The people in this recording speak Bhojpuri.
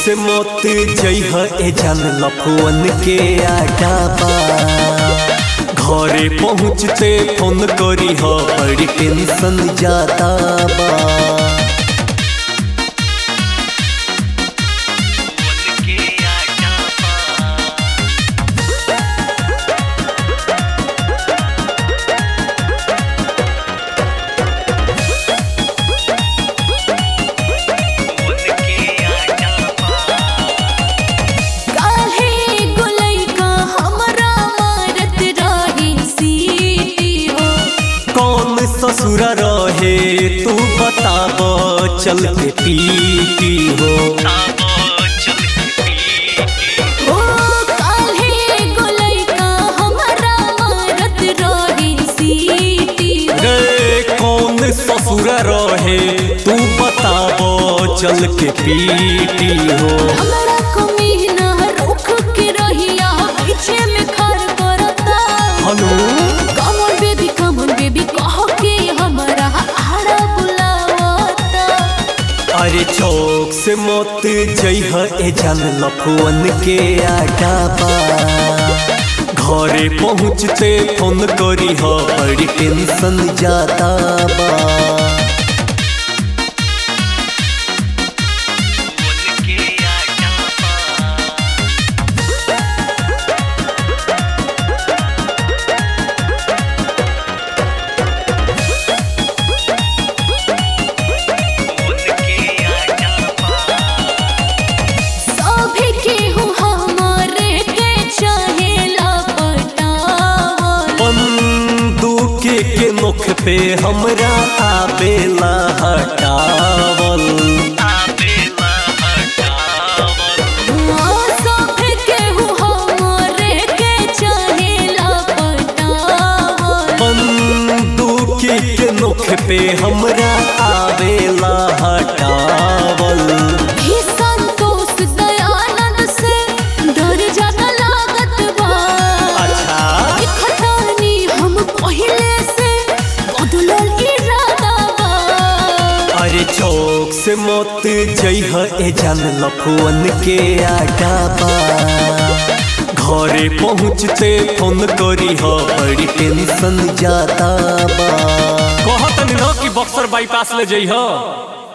से मत जइह ए जान लफुअन के आटा बा घरे पहुँचते फोन करी ह बड़ी टेंशन जाता बा काहे गोलई का हमरा मारत रही सीटी हो कौन ससुर रहे तू बताब चल के पीटी हो ओ काहे गोलई का हमरा मारत रही सीटी हो रे कौन ससुर रहे तू बताब चल के पीटी हो हमरा कमीना रुख के रहिया पीछे में खर करता हनु कमर बेबी कमर बेबी कह के हमरा आड़ा बुलावता अरे चौक से मत जइह ए जान लफुअन के आटा बा घरे पहुँचते फोन करी ह बड़ी टेंशन जाता बा सभी केहू हमरे के चाहेला पटावल बंदूक के मुख पे हमरा आवेला हटावल सभी केहू हमरे के चाहेला पटावल बंदूक के मुख पे हमरा आवेला हटावल ही संतोष दयानंद से डर जाना लागत बा अच्छा खटानी हम पहिले से बदलल इरादा बा अरे चौक से मत जइह ए जान लफुअन के आटा बा घरे पहुँचते फोन करी ह बड़ी टेंशन जाता बा कहत न कि बक्सर बाईपास ले जइह